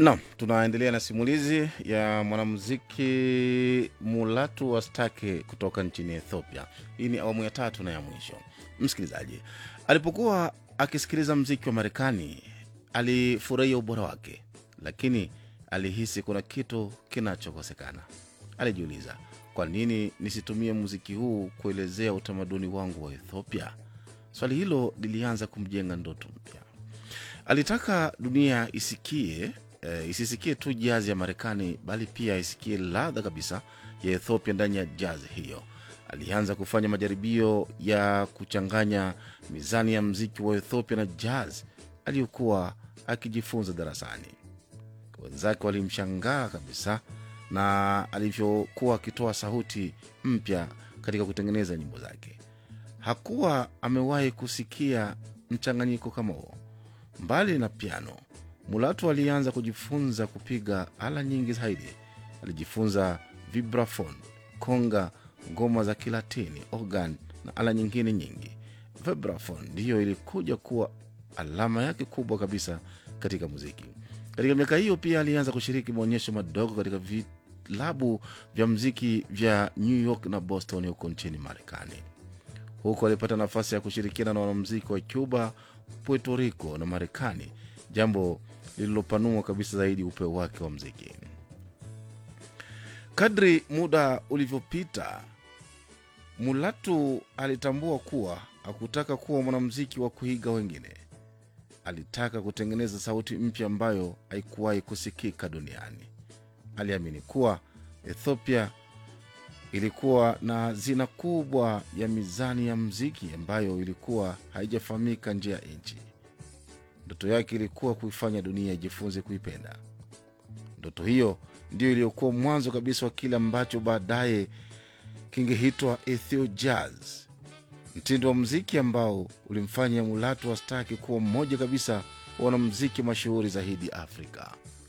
Naam, tunaendelea na simulizi ya mwanamuziki Mulatu Wastake kutoka nchini Ethiopia. Hii ni awamu ya tatu na ya mwisho. Msikilizaji, alipokuwa akisikiliza mziki wa Marekani alifurahia ubora wake, lakini alihisi kuna kitu kinachokosekana. Alijiuliza, kwa nini nisitumie muziki huu kuelezea utamaduni wangu wa Ethiopia? Swali hilo lilianza kumjenga ndoto mpya. Alitaka dunia isikie e, isisikie tu jazi ya Marekani bali pia isikie ladha kabisa ya Ethiopia ndani ya jazi hiyo. Alianza kufanya majaribio ya kuchanganya mizani ya mziki wa Ethiopia na jazz aliyokuwa akijifunza darasani. Wenzake walimshangaa kabisa na alivyokuwa akitoa sauti mpya katika kutengeneza nyimbo zake. Hakuwa amewahi kusikia mchanganyiko kama huo. Mbali na piano, Mulatu alianza kujifunza kupiga ala nyingi zaidi. Alijifunza vibrafon, konga, ngoma za Kilatini, organ na ala nyingine nyingi. Vibrafon ndiyo ilikuja kuwa alama yake kubwa kabisa katika muziki. Katika miaka hiyo pia alianza kushiriki maonyesho madogo katika vilabu vya muziki vya New York na Boston huko nchini Marekani. Huko alipata nafasi ya kushirikiana na wanamuziki wa Cuba, Puerto Rico na Marekani, jambo lililopanua kabisa zaidi upeo wake wa mziki. Kadri muda ulivyopita, Mulatu alitambua kuwa hakutaka kuwa mwanamuziki wa kuiga wengine. Alitaka kutengeneza sauti mpya ambayo haikuwahi kusikika duniani. Aliamini kuwa Ethiopia ilikuwa na hazina kubwa ya mizani ya mziki ambayo ilikuwa haijafahamika nje ya nchi. Ndoto yake ilikuwa kuifanya dunia ijifunze kuipenda. Ndoto hiyo ndiyo iliyokuwa mwanzo kabisa wa kile ambacho baadaye kingeitwa Ethio Jazz, mtindo wa mziki ambao ulimfanya Mulatu Wastaki kuwa mmoja kabisa wa wanamziki mashuhuri zaidi Afrika.